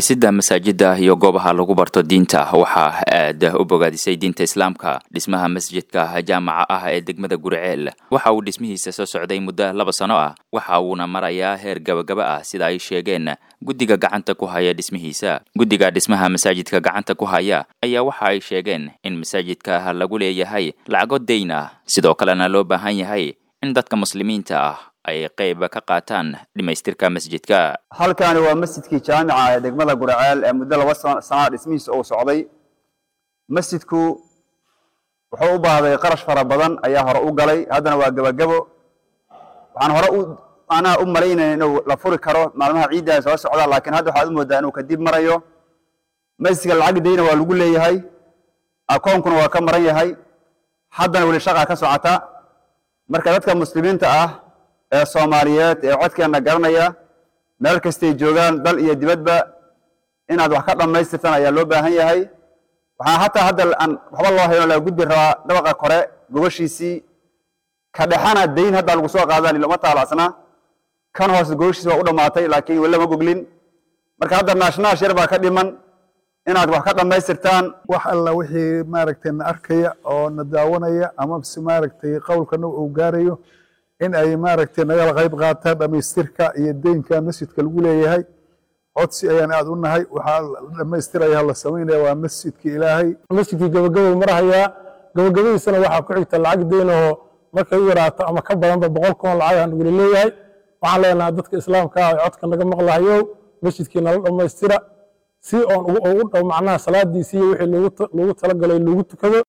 dhisidda masaajida iyo goobaha lagu barto diinta waxaa aad u bogaadisay diinta islaamka dhismaha masjidka jaamaca ah ee degmada guriceel waxa uu dhismihiisa soo socday muddo laba sano ah waxa uuna marayaa heer gabagaba ah sida ay sheegeen guddiga gacanta ku haya dhismihiisa guddiga dhismaha masaajidka gacanta ku haya ayaa waxa ay sheegeen in masaajidka lagu leeyahay lacago dayn ah sidoo kalena loo baahan yahay in dadka muslimiinta ah ay qayb ka qaataan dhimaystirka masjidka halkaani waa masjidkii jaamica ee degmada guraceel ee muddo laba sana dhismihiisa uu socday masjidku wuxuu u baahday qarash fara badan ayaa hore u galay haddana waa gebagabo waxaan hore u anaa u malaynaya inuu la furi karo maalmaha ciiddaa soo socda laakiin hadda waxaad u moodaa inuu kadib marayo masjidka lacag dayna waa lagu leeyahay akoonkuna waa ka maran yahay haddana weli shaqaa ka socota marka dadka muslimiinta ah ee soomaaliyeed ee codkeenna garanaya meel kastay joogaan dal iyo dibadba inaad wax ka dhammaystirtaan ayaa loo baahan yahay waxaa hataa hadda aan waxba loo hayo laga gudbi rabaa dhabaqa kore gobashiisii ka dhexana dayn haddaa lagu soo qaadaan ilama taalacsna kan hoose gobashiisi waa u dhammaatay laakiin weli lama goglin marka hadda naashnaash yar baa ka dhiman inaad wax ka dhammaystirtaan wax alla wixii maaragtay na arkaya oo na daawanaya ama se maaragtay qowlkana uu gaarayo in ay maaragtay nagala qayb qaataan dhamaystirka iyo deynka masjidka lagu leeyahay codsi ayaan aad u nahay waxaa dhamaystiraya la samaynaya waa masjidka ilaahay masjidkii gabagabou marahayaa gabagabadiisana waxaa ku xigta lacag deynahoo markay u yaraato ama ka badanba boqol kun lacag aan weli leeyahay waxaan leenahay dadka islaamka ah ee codka naga maqlahayow masjidkii nala dhammaystira si oon ugu dhow macnaha salaadiisii iyo wixii loogu talagalay loogu tukado